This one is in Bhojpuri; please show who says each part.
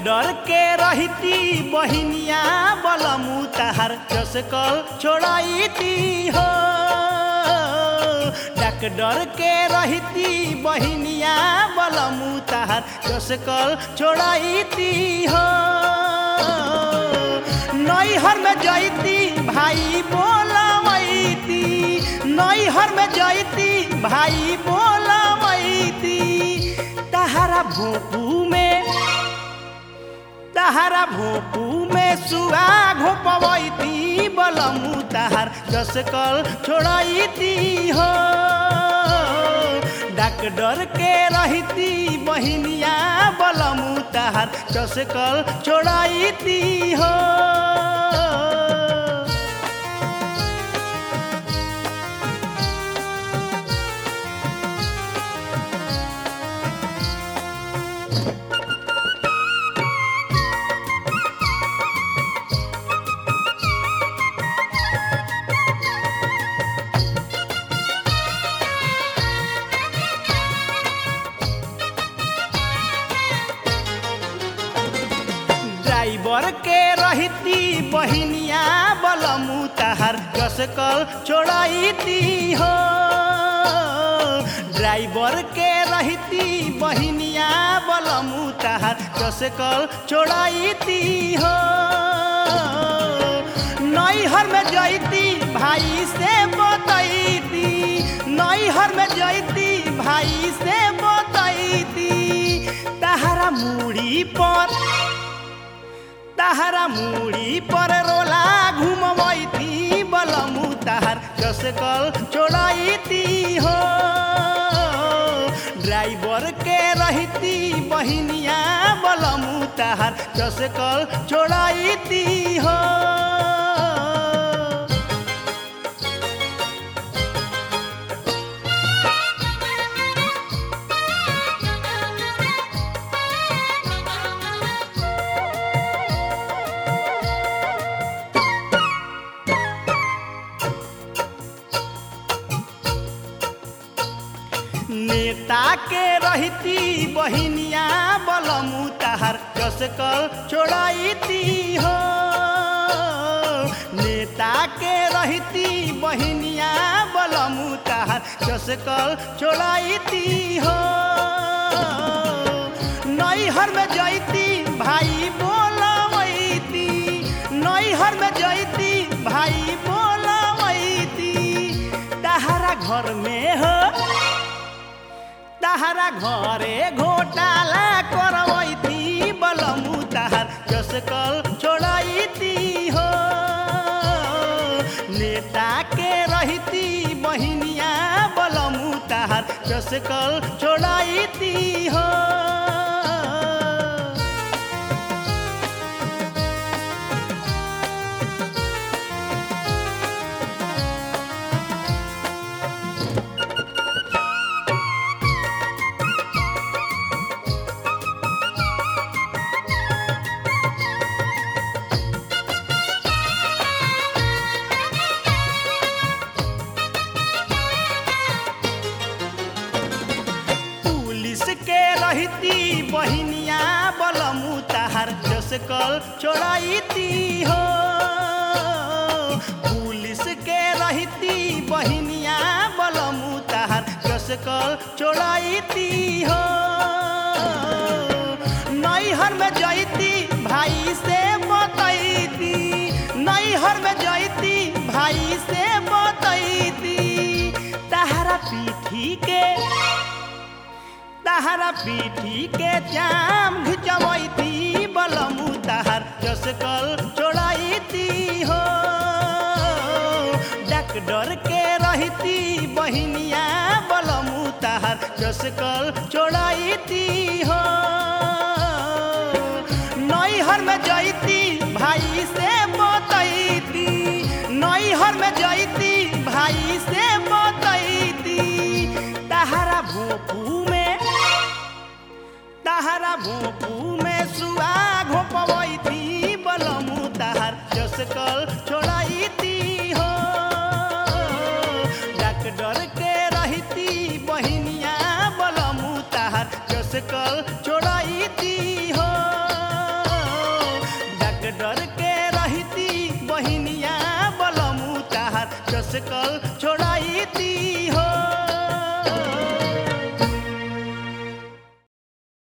Speaker 1: डर के रहती बहिनिया बलमु तहार चसकल छोड़ाईती हो डक डर के रहती बहिनिया बलमु तहार चसकल छोड़ाईती हो नैहर में जैती भाई बोलवैती नैहर में जैती भाई बोलवैती तहारा भोपू में तहारा भोपू में सुआ घोपवैती बलमु तहार जसकल छोड़ैती हो डाक डर के रहती बहिनिया बलमु तहार जसकल छोड़ैती हो ड्राइवर के रहती बहिनिया बलमु तहार कसकल छोड़ैती हो ड्राइवर के रहती बहिनिया बलमु तहार कसकल छोड़ैती हो नैहर में जैती भाई से बतैती नैहर में जैती भाई से बतैती तहारा मुड़ी पर तहारा मुड़ी पर रोला घुमवैती बलमु तहार कसकल छोड़ैती हो ड्राइवर के रहती बहिनिया बलमु तहार कसकल छोड़ैती हो नेता के रहती बहिनिया बलमु तहार कसकल छोड़ैती हो नेता के रहती बहिनिया बलमु तहार कसकल छोड़ैती हो नैहर में जैती भाई बोलवैती नैहर में जैती भाई बोलवैती तहारा घर में हो तहारा घरे घोटाला करवैती बलमु तहार कसकल छोड़ैती हो नेता के रहती बहिनिया बलमु तहार कसकल छोड़ैती हो पुलिस के रहती बहिनिया बलमु तहार जसकल छोड़ैती हो पुलिस के रहती बहिनिया बलमु तहार जसकल छोड़ैती हो नैहर में जैती भाई से बतैती नैहर में जैती भाई से बतैती तहारा पीठी के तहारा पीठी के जाम घिचवैती बलमु तहार जसकल छोड़ैती हो डक डर के रहती बहिनिया बलमु तहार जसकल छोड़ैती हो नैहर में जैती भाई से बतैती नैहर में जैती भाई से बतैती तहारा भोपू में तहारा भोपू में सुआ घोपवैती बलमु तहार जसकल छोड़ैती हो डक डर के रहती बहिनिया बलमु तहार जसकल छोड़ैती हो जस कल छोड़ाई ती